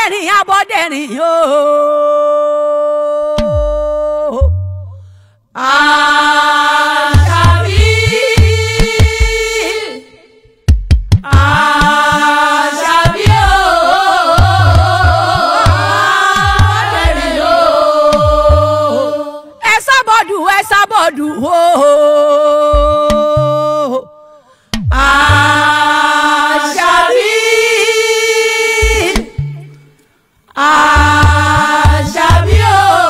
abọ́dẹ̀rìn abọ́dẹ̀rìn ooo. Àṣàbí. Àṣàbí ooo. Abọ́dẹ̀rìn ooo. Ẹ sábọ̀dù ẹ sábọ̀dù ooo. Àṣàbí. Àṣàbí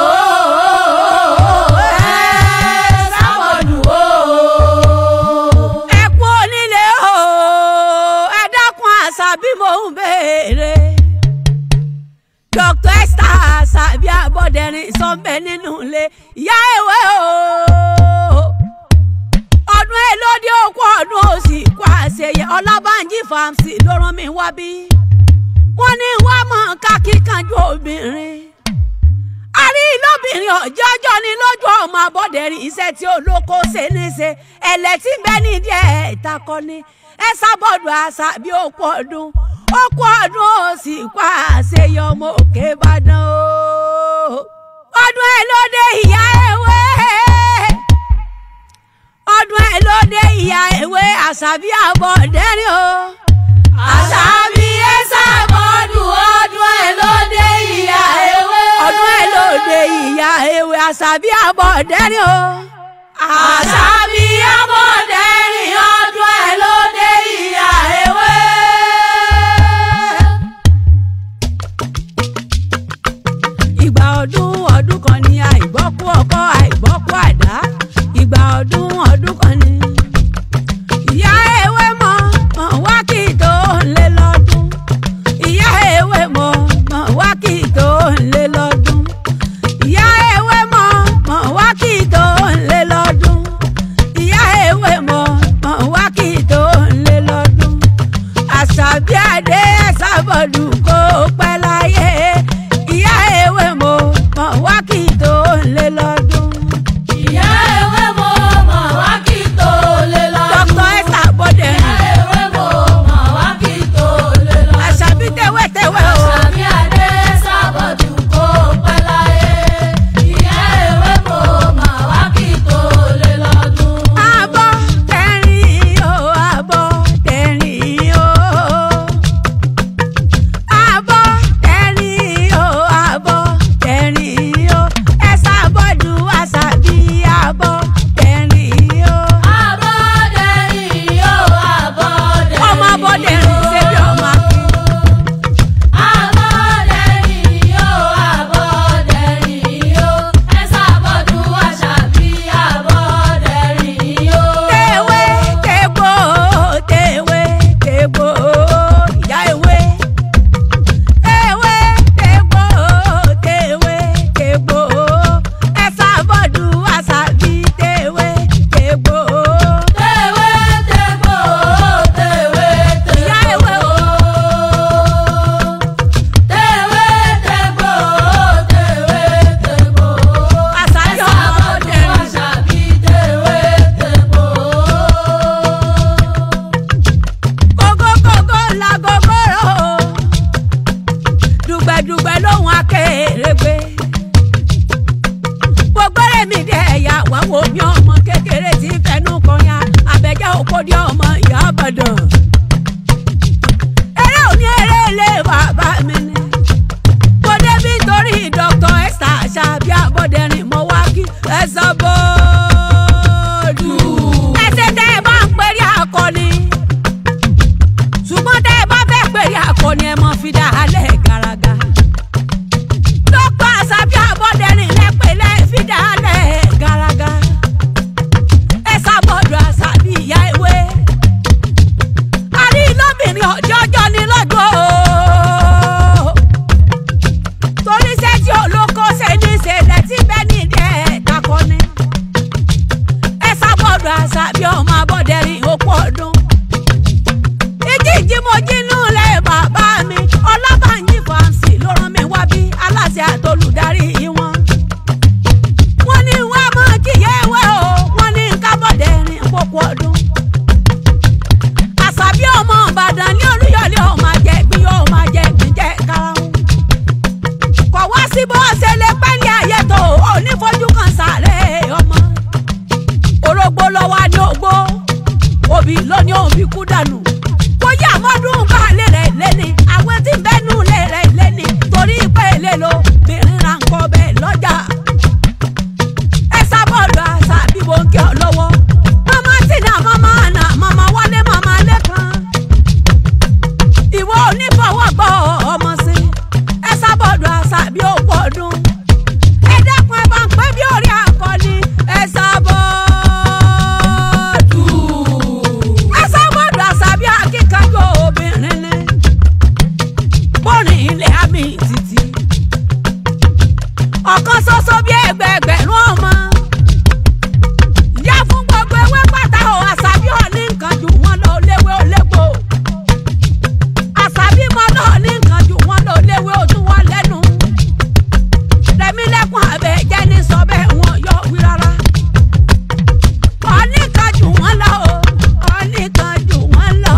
ooo. Ẹ sábọ̀dù ooo. Ẹ kú onílé ooo. Ẹ dákun Àṣàbí mò ń béèrè. Dr. Esther Àṣàbí Abọ́dẹ̀rìn sọ́nbẹ nínú ilé ìyá ìwé ooo ọdún elóde okú ọdún òsì kó àṣeyẹ ọlábànjí fàmsì ló rán mi wá bí wọ́n ní wá mọ ká kíkanjú obìnrin a rí lóbìnrin ọjọjọ ní lójú ọmọ Abọ́dẹ̀rìn iṣẹ́ tí olóko ṣe ní ṣe ẹlẹtí bẹ́ẹ̀ ní díẹ̀ ìtakọni ẹ sábọọdù Àṣàbí okú ọdún okú ọdún òsì kó àṣeyẹ ọmọ òkè Ìbàdàn o ọdún elóde ìyá ewé ọdún ẹ ló dé ìyá ewé Àṣàbí Abọ́dẹ̀rìn o. Àṣàbí ẹ sábọ́dù ọdún ẹ ló dé ìyá ewé. ọdún ẹ ló dé ìyá ewé Àṣàbí Abọ́dẹ̀rìn o. Àṣàbí Abọ́dẹ̀rìn ọdún ẹ ló dé ìyá ewé. ìgbà ọdún ọdún kan ní àìgbọ́kú ọkọ àìgbọ́kú àdá ìgbà ọdún ọdún kan ní. ìyá ewé mọ mọ wá kí tó lé lọ́dún. ìyá ewé mọ mọ wá kí tó lé lọ́dún. ìyá ewé mọ mọ wá kí tó lé lọ́dún. ìyá ewé mọ mọ wá kí tó lé lọ́dún. Àṣàbí adé ẹ̀sàbọ̀dù kó pẹ́ láyé. ìyá ewé mọ mọ wá kí tó lé lọ́dún. Ìyá ewé mo mọ̀ wá kí tó lé lọ́dún. Dr. Esther Abọ́dẹ̀rìn. Ìyá ewé mo mọ̀ wá kí tó lé lọ́dún. Àṣàbí tẹ́wẹ́tẹ́wẹ́ o. Àṣàbí adé sábọ̀dù kó pẹ́ láyé. Ìyá ewé mo mọ̀ wá kí tó lé lọ́dún. Abọ́dẹ̀rìn o, Abọ́dẹ̀rìn o. Abọ́dẹ̀rìn o, Abọ́dẹ̀rìn o. Ẹ sábọ́dù Àṣàbí Abọ́dẹ̀rìn o. Abọ́dẹ̀rìn yóò Abọ́dẹ̀rìn. Ọmọ Abọ́dẹ̀rìn ṣe bí ọmọ Akin. Abọ́dẹ̀rìn yóò Abọ́dẹ̀rìn yóò. Ẹ sábọ̀dù Àṣàbí Abọ́dẹ̀rìn yóò. Tewé tegbò tewé tegbò ìyá ewé. Ewé tegbò tewé tegbò ẹ sábọ̀dù Àṣàbí tewé tegbò. Tewé tegbò, tewé tegbò. Ìyá ewé o. Tewé tegbò, tewé tegbò. Àṣàbí Abọ́dẹ̀rìn. Àṣàbí tewé tegbò. Kókókókó la gogoro. Dùgbẹ̀dùgbẹ̀ lóhùn akérègbè. Gbogbo rèmi dé ẹ̀yà wá wo mi ọmọ kékeré tí fẹnu kọyà. Àbẹ̀jẹ́ òkòdì ọmọ ìyá Ìbàdàn. Eré òní eré ilé bàbá mi ni. Mo débi torí Dr. Esther Àṣàbí Abọ́dẹ̀rìn mo wá kí ẹ sábọ́ọ̀dù. Ẹsẹ̀ tẹ́ ẹ bá ń pèrè akọni ṣùgbọ́n tẹ́ ẹ bá fẹ́ pèrè akọni ẹ mọ fi dá alẹ́ garaga. dókítà Àṣàbí Abọ́dẹ̀rìn lẹ́pẹ̀lẹ́ fi dá alẹ́ garaga. ẹ sábọ̀dọ̀ Àṣàbí ìyá ewé. rìn ilẹ̀ àmì títì ọ̀kan ṣoṣo bí ẹgbẹẹgbẹ̀rún ọmọ ìyá fún gbogbo ewé pátá o àṣàbí ò ní nǹkan jù wọ́n lọ léwé olégbò àṣàbí mọ́ lọ ní nǹkan jù wọ́n lọ léwé ojú wọn lẹ́nu rẹ̀mílẹ́kùn abẹ jẹ́ ní sọ bẹ́ẹ̀ wọn yọ wí rárá ọ̀ní kan jù wọ́n lọ o ọ̀ní kan jù wọ́n lọ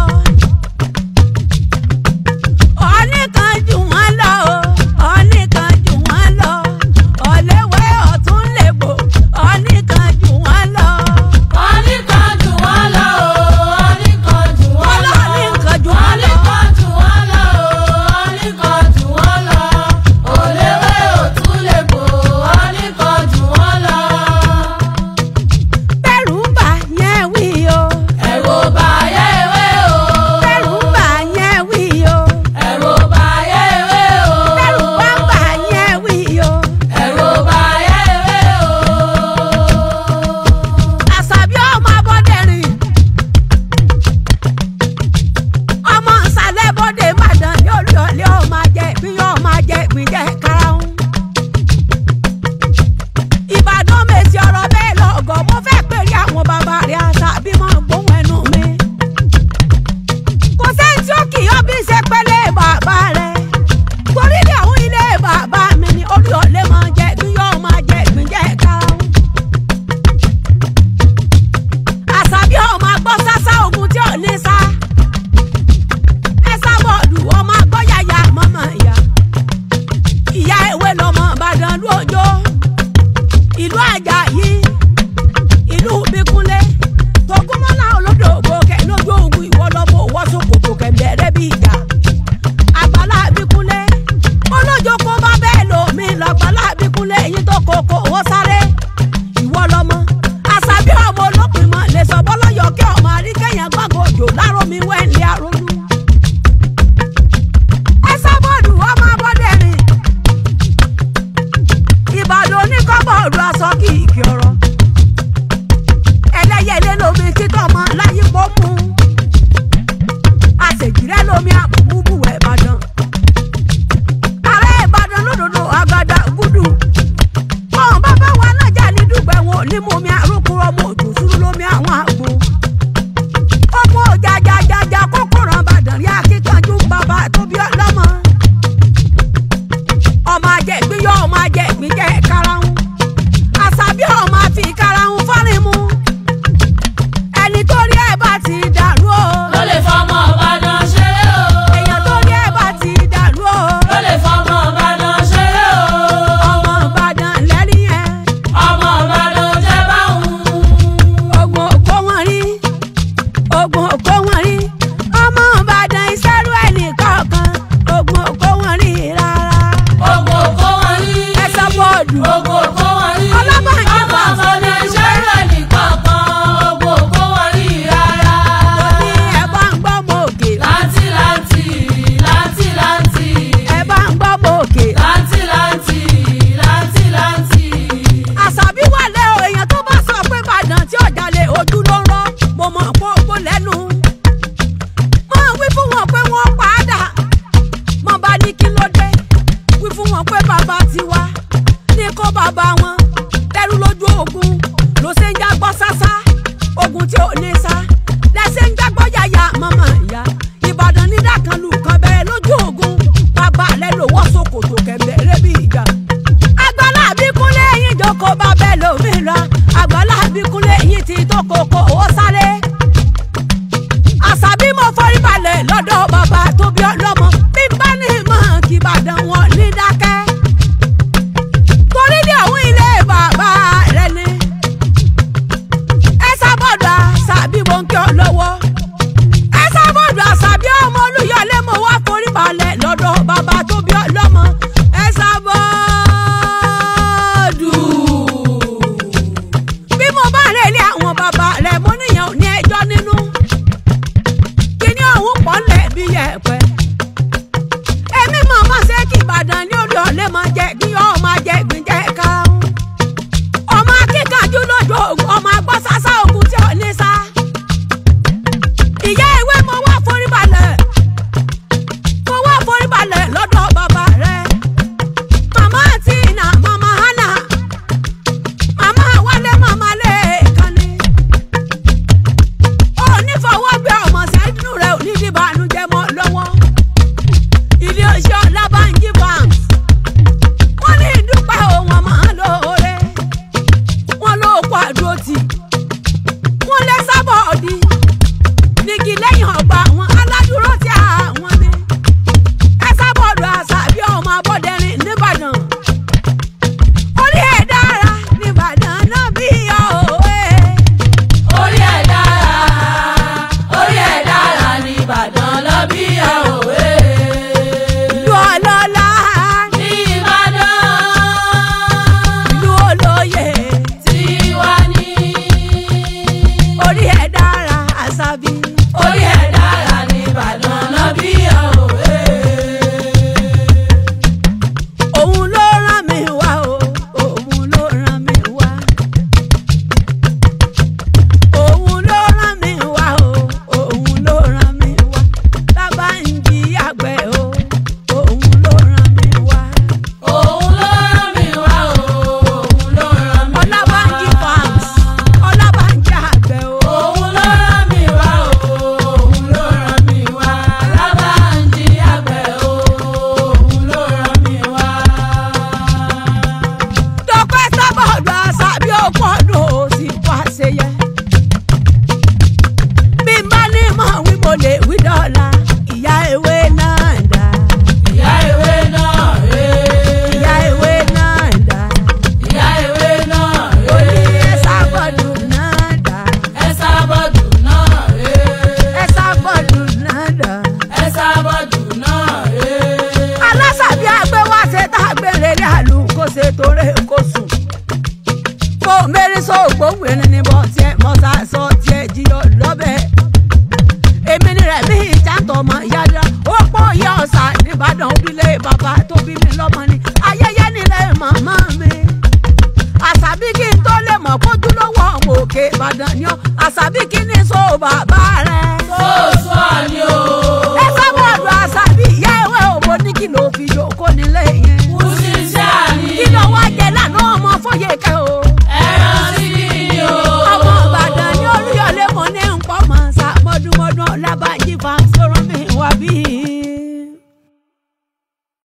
ọ̀ní kan jù wọ́n lọ o ọ̀ní kan jù wọ́n lọ ọ̀lẹ́wẹ́ ọ̀tún lèbò ọ̀ní kan jù wọ́n lọ. Ọ̀ní kan jù wọ́n lọ o, ọ̀ní kan jù wọ́n lọ. Ọlọ́ọ̀ní kan jù wọ́n lọ. Ọ̀ní kan jù wọ́n lọ o, ọ̀ní kan jù wọ́n lọ. Òléwé òtún lè bò, ọ̀ní kan jù wọ́n lọ. bẹ́rù ń bà yẹn wí o Ẹ̀rù ò bà ayé ewé o. bẹ́rù ń bà yẹn wí o Ẹ̀rù ò bà ayé ewé o. bẹ́rù bá ń bà yẹn wí o. Ẹ̀rù ò bà ayé ewé o. àṣàbí ọmọ abọ́dẹ̀rìn ọmọ ìsàlẹ̀ bọ́dẹ̀ ìbàdàn ní olùyọ̀lẹ̀ ọmọ ajẹ́ ìpínyọ́ ọmọ ajẹ́ ìpínyẹ́ karahun. ìbàdàn mèsì ọ̀rọ̀ bẹ́ẹ̀ lọ́gọ̀ mo fẹ́ pèrè àwọn bàbá rẹ̀ àṣàbí mọ́ gbóhùn ẹnu mi. kò sẹ́ni tí ó kì í ọ́bí ṣe pẹ́lẹ́ bàbá rẹ̀ torí ní àwọn ilé bàbá mi ní olùyọ̀lẹ̀ máa jẹ́ ìpínyọ́ ọmọ ajẹ́ ìpínyẹ́ karahun àṣàbí ọmọ agbọ́ sásá ogun tí ò ní sá ẹ sábọ̀dù ọmọ agbọ́ yàyà mọ́mọ́ ìyá ìyá ewé lọmọ ìbàdàn lójó ìlú àjàyí ìlú bíkúnlé tògúnmọ́lá olódògbò kẹ lójú ogun ìwọ lọ́mọ òwò sókòtò kẹ̀mbẹ̀rẹ̀ bí ìjà àgbàlá bíkúnlé olójó kó bá bẹ́ẹ̀ lómi lọ́gbàlá bíkúnlé èyí tó kókó owó sáré ìwọ lọmọ àṣàbí ọmọ olópin mọ lè sọ bọlọyọ kí ọmọ àríkẹyìn gbàgbọ òjò láró mi wẹńlẹ àrólú. ẹ sábọọdù ọmọ abọdẹrin ìbàdàn oníkọ́bọ̀ọ̀dù aṣọ kìkì ọ̀rọ̀ ẹlẹ́yẹlé lomi títọ́ mọ láyé pọ́ mú àṣèjìrẹ́ lomi àbùbù ìbàdàn ààrẹ ìbàdàn lódodo àgàdà gúdù wọn bá bá wa nájà ní dùgbẹ́ wọn ò ní mú mi àrùkúrọ̀ ọmọ òjò sùúrù lómi àwọn àgbo. ọmọ jàjàjàjà kókòrò àbàdàn rí akíkanjú bàbá tó bí ọlọ́mọ. ọmọ ajẹ́gbín yọ ọmọ ajẹ́gbín jẹ́ karahun. àṣàbí ọmọ àfi karahun fọ́rin mu. ẹni tó rí ẹ̀ bá ti dàrú o. Ló lè fọmọ Ìbàdàn ṣeré o. èèyàn tó rí ẹ̀ bá ti dàrú o. Ló lè fọmọ Ìbàdàn ṣeré o. ọmọ ìbàdàn lẹ́rìí ẹ̀. Ọmọ Ìbàdàn jẹ́ báwọn. ogun òkó wọn rí ogun òkó wọn rí ọmọ ìbàdàn ìṣẹ́rú ẹnì kọ̀ọ̀kan ogun òkó wọn rí rárá Ogun òkó wọn rí. ẹsẹ̀ bọ́ọ̀dù Ogun òkó wọn rí. Ọlọ́mọ ìjọba Ọmọ Ìbàdàn ìṣẹ́rú ẹnìkọ̀ọ̀kan. Ogun òkó wọn rí rárá. ní ẹ bá ń gbọ́ mọ òkè Láǹtì láǹtì, láǹtì láǹtì. ẹ bá ń gbọ́ mọ òkè Láǹtì láǹtì, láǹtì láǹtì. àṣàbí wà lẹ́ o èèyàn tó bá sọ pé ìbàdàn tí ọjà lè ojú ló ń rọ́ mo mọ̀ pé ogbó lẹ́nu mo wí fún wọn pé wọ́n pa á dà mo bá ní kí ló dé wí fún wọn pé bàbá tiwa ní kó bàbá wọn lẹ́rú lójú ogun ló ṣe ń jágbọ́ sásá ogun tí ò ní sá lẹ́sẹ̀ ń jágbọ́ yàyà mọ́mọ́ ìyá ìbàdàn ní dákanlù kan bẹ́ẹ̀ lójú ogun bàbá rẹ̀ lówó ṣòkòtò kẹ̀mbẹ̀rẹ̀ bí ìjà àgbàlá àbíkúnlé yín jókòó bá bẹ́ẹ̀ lómìnira àgbàlá àbíkúnlé yín ti tó kókó owó sáré àṣàbí mo forí balẹ̀ lọ́dọ̀ bàbá tó bí ọlọ́mọ bí n bá ní mọ̀ kí ìbàdàn wọn ní dákẹ́ torí ní àwọn ilé bàbá rẹ ni ẹ sábọ̀dọ̀ àṣàbí mo ń kí ọ lọ́wọ́ ẹ sábọ̀dọ̀ àṣàbí ọmọ olùyọlé mo wá forí balẹ̀ lọ́dọ̀ bàbá tó bí ọ sóògbóhùn ẹni ní bọ́ tiẹ̀ mọ́sá sọ tiẹ̀ jiyọ̀ lọ́bẹ̀. èmi ni rẹ̀ mí ìjàntọ̀ ọmọ ìyáda ó pọ̀ ìyá ọ̀sà nìbàdàn òbílẹ̀ bàbá tó bí mi lọ́mọ ni ayẹyẹ nílẹ̀ màmá mi. àṣàbí kí n tó lè mọ̀ kójú lọ́wọ́ òkè ìbàdàn ni ọ́ àṣàbí kí ni so bàbá rẹ̀. Sóòsù àní o.